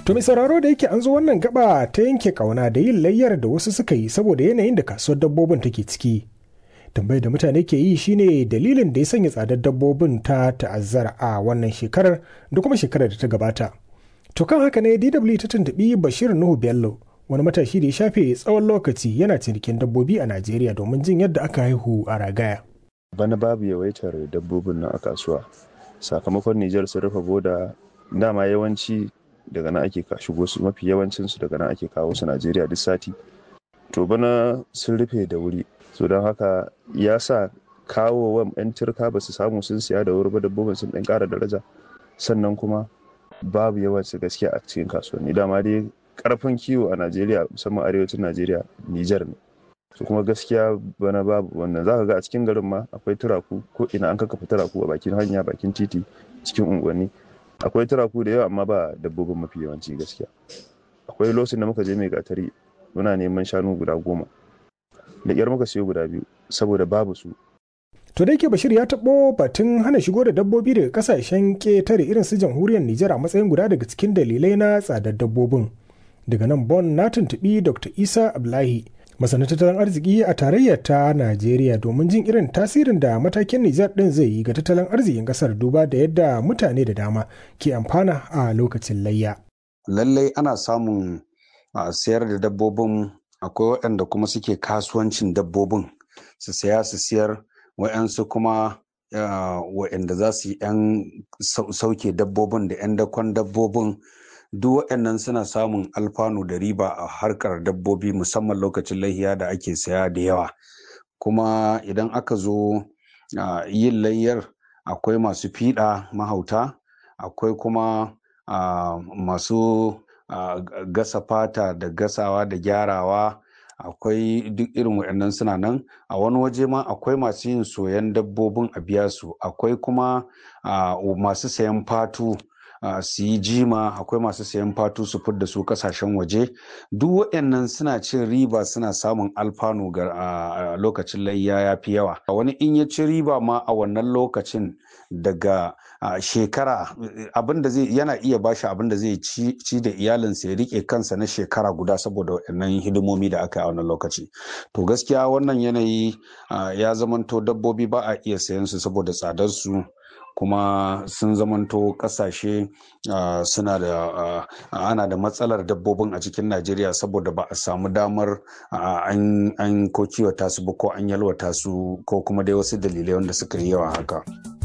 To mai sauraro da yake an zo wannan gaba ta yanke kauna da yin layyar da wasu suka yi saboda yanayin da kasuwar dabbobin take ciki. Tambayar da mutane ke yi shine dalilin da ya sanya tsadar dabbobin ta ta'azzara a wannan shekarar da kuma shekarar da ta gabata. To kan haka ne DW ta tuntuɓi Bashir Nuhu Bello wani matashi da ya shafe tsawon lokaci yana cinikin dabbobi a Najeriya domin jin yadda aka haihu a ragaya. Bana babu yawaitar dabbobin nan a kasuwa. Sakamakon Nijar sun rufe boda dama yawanci daga nan ake shigo su mafi yawancin su daga nan ake kawo su Najeriya duk sati. To bana sun rufe da wuri. So don haka ya sa kawo wa 'yan turka ba su samu sun siya da wuri ba dabbobin sun ɗan ƙara daraja. Sannan kuma babu yawanci gaskiya a cikin kasuwanni dama dai karfin kiwo a najeriya musamman arewacin najeriya nijar ne su kuma gaskiya bana babu wannan zaka ga a cikin garin ma akwai turaku ko ina an kakkafa turaku a bakin hanya bakin titi cikin unguwanni akwai turaku da yawa amma ba dabbobin mafi yawanci gaskiya akwai lokacin da muka je mai gatari muna neman shanu guda goma da kyar muka siyo guda biyu saboda babu su To da yake Bashir ya taɓo batun hana shigo da dabbobi daga kasashen ƙetare irin su jamhuriyar Nijar a matsayin guda daga cikin dalilai na tsadar dabbobin. Daga nan Bon na tuntuɓi Dr. Isa Ablahi, masana tattalin arziki a tarayyar ta Najeriya domin jin irin tasirin da matakin Nijar ɗin zai yi ga tattalin arzikin ƙasar duba da yadda mutane da dama ke amfana a lokacin layya. Lallai ana samun sayar da dabbobin akwai waɗanda kuma suke kasuwancin dabbobin su saya su siyar wa'yansu kuma wa'yanda za su yi 'yan sauke dabbobin da 'yan dakon dabbobin duk waɗannan suna samun alfanu da riba a harkar dabbobi musamman lokacin lahiya da ake saya da yawa kuma idan aka zo yin layyar akwai masu fiɗa mahauta akwai kuma masu gasa fata da gasawa da gyarawa akwai duk irin waɗannan suna nan a wani waje ma akwai masu yin soyan dabbobin a biya su akwai kuma masu sayan fatu su yi jima akwai masu sayan fatu su fidda su kasashen waje duk waɗannan suna cin riba suna samun alfanu ga lokacin layya ya fi yawa wani in ya ci riba ma a wannan lokacin daga shekara abin da zai yana iya bashi abin da zai ci da iyalinsa ya rike kansa na shekara guda saboda waɗannan hidimomi da aka yi a wannan lokaci to gaskiya wannan yanayi ya zamanto dabbobi ba a iya sayan su saboda tsadar su kuma sun zamanto kasashe suna da ana da matsalar dabbobin a cikin najeriya saboda ba a samu damar an ko kiwata su ba ko an yalwata su ko kuma dai wasu dalilai wanda suka yi yawa haka.